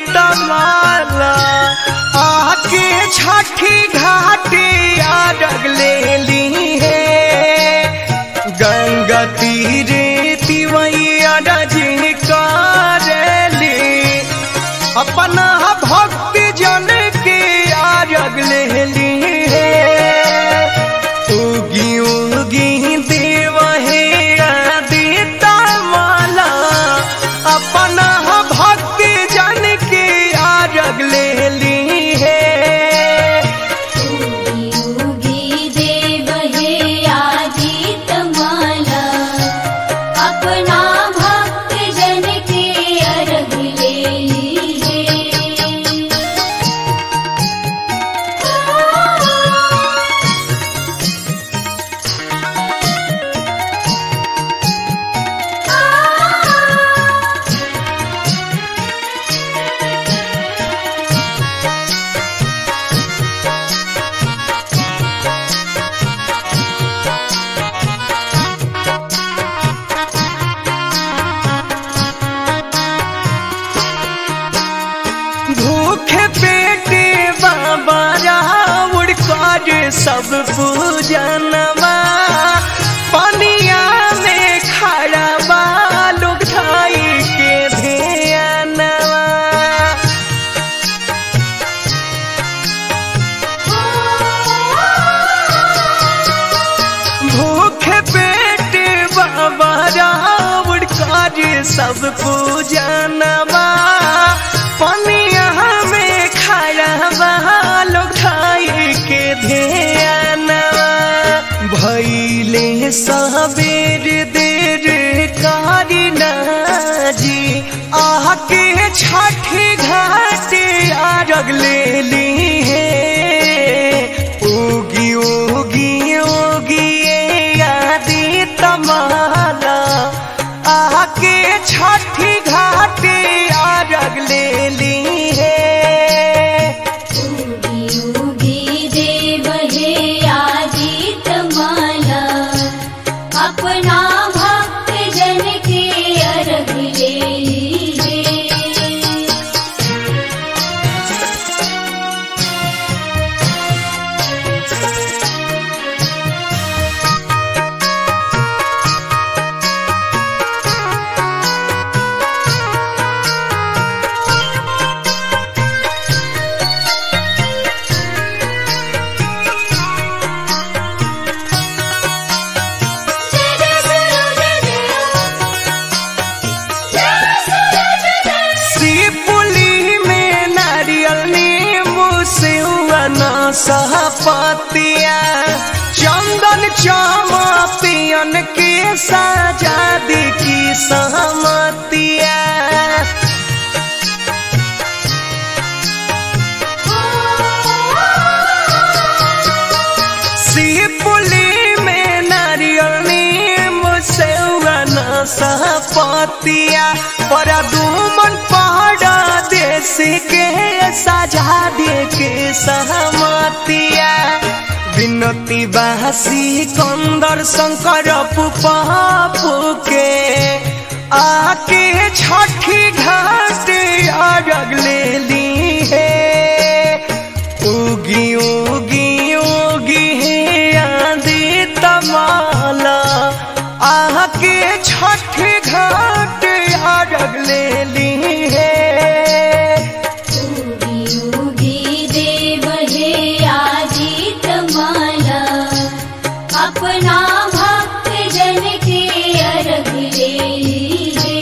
तमाला आके छठी घाटे आरग ले ली है गंगा तीरे तिवैया रजनी करेली अपना भक्ति जन के आरग ले ली है उगी उगी देव हे आदिता माला अपना भक्ति जन के आरग ले ली है उगी उगी देव हे आदित माला अपना भक्त जन के अर्घ ले लीजे भूखे पेटे बाबा रावण कर सब पूजनवा पनिया में खड़ा बा लोग धाई के ध्यानवा भूखे पेटे बाबा रावण कर सब पूजनवा पनिया में खड़ा बा लोग धाई के ध्यानवा भैले सबेर देर कारिना जी आके छठी घाटे आरग ले ली है उगी उगी उगी ये आदि तमाला आके छठी घाटे आरग ले ली है उगी उगी देव हे आदित माला अपना भक्त जन के अर्घ ले लीजे शिवपुली में नारियल नींबू सिवना सहपतिया चंदन चामा पियन के सजादी की सहमतिया शिवपुली में नारियल नींबू सिवना सहपतिया पर दुमन पहाड़ा देश के सजा दे के सहमतिया विनती बासी कंदर शंकर पुपापू के आके छठी घाट अरग ले ली है उगी उगी उगी है आंधी तमाला आके छठी घाट अरग ले ली है उगी उगी देव हे आदित माला अपना भक्त जन के अर्घ ले लीजे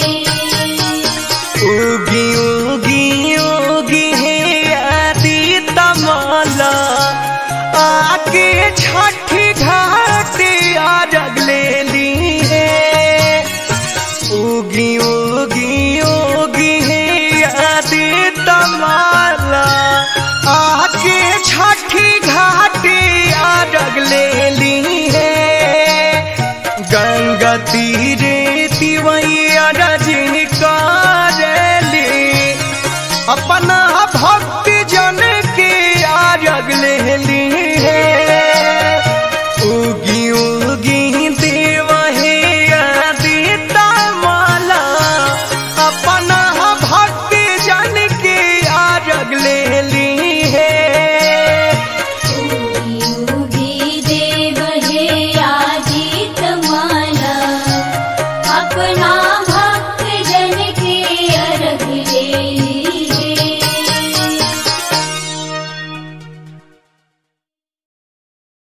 उगी उगी उगी है आदि तमाला आके छठी घाट अरग ले ली है उगी उगी उगी है आदि तमाला आके छठी घाट अरग ले ली है गंगा तीरे तिवैया रजनी करेली अपना